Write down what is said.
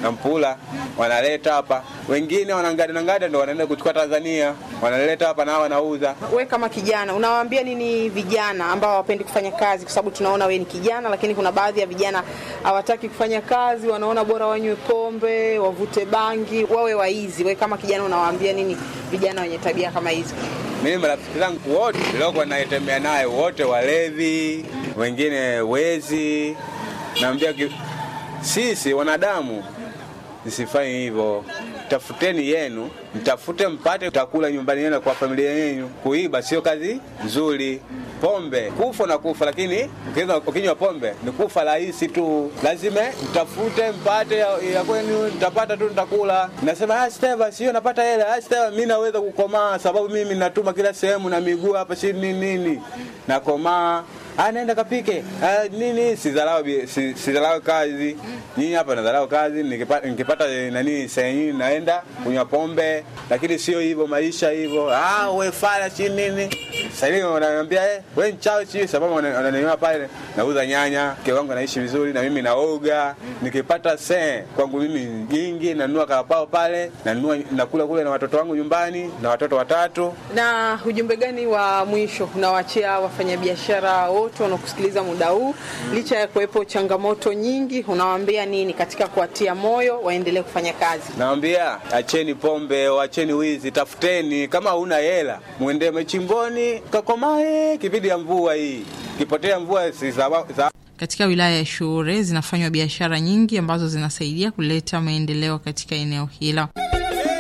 na mpula wanaleta hapa, wengine wanangada na ngada ndo wanaenda kuchukua Tanzania, wanaleta hapa na wanauza. We kama kijana unawaambia nini vijana ambao hawapendi kufanya kazi? Kwa sababu tunaona we ni kijana, lakini kuna baadhi ya vijana hawataki kufanya kazi, wanaona bora wanywe pombe, wavute bangi, wawe waizi. We kama kijana unawaambia nini vijana wenye tabia kama hizo? Mimi marafiki zangu wote niliokuwa naitembea naye wote walevi, wengine wezi. Naambia ki- sisi wanadamu msifanye hivyo, tafuteni yenu, mtafute mpate, mtakula nyumbani yenu kwa familia yenu. Kuiba sio kazi nzuri. Pombe kufa na kufa, lakini ukinywa- ukinywa pombe ni kufa rahisi tu. Lazima mtafute mpate ya, ya kwenu, mtapata tu, nitakula. Nasema ah, Steva, sio napata hela. Ah, Steva, mimi naweza kukomaa sababu mimi natuma kila sehemu na miguu hapa, si nini nini, nakomaa Ah, naenda kapike ah, nini sidharau bi- si- sidharau kazi nyinyi hapa nadharau kazi nikipata, nikipata eh, nani sehemu naenda kunywa pombe lakini sio hivyo maisha hivyo ah, we fala si nini sasa hivi wananiambia eh, we mchawi si sababu wana- wananiona pale nauza nyanya mke wangu anaishi vizuri na mimi naoga nikipata se kwangu mimi nyingi nanunua karapao pale nanunua nakula kule na watoto wangu nyumbani na watoto watatu Na ujumbe gani wa mwisho unawaachia wafanyabiashara wote wanaokusikiliza muda huu, licha ya kuwepo changamoto nyingi, unawaambia nini katika kuwatia moyo waendelee kufanya kazi? Nawambia acheni pombe, acheni wizi, tafuteni. Kama huna hela, mwende machimboni kakomae, kipindi ya mvua hii, kipotea mvua si sawa- sawa- Katika wilaya ya Shure zinafanywa biashara nyingi ambazo zinasaidia kuleta maendeleo katika eneo hilo.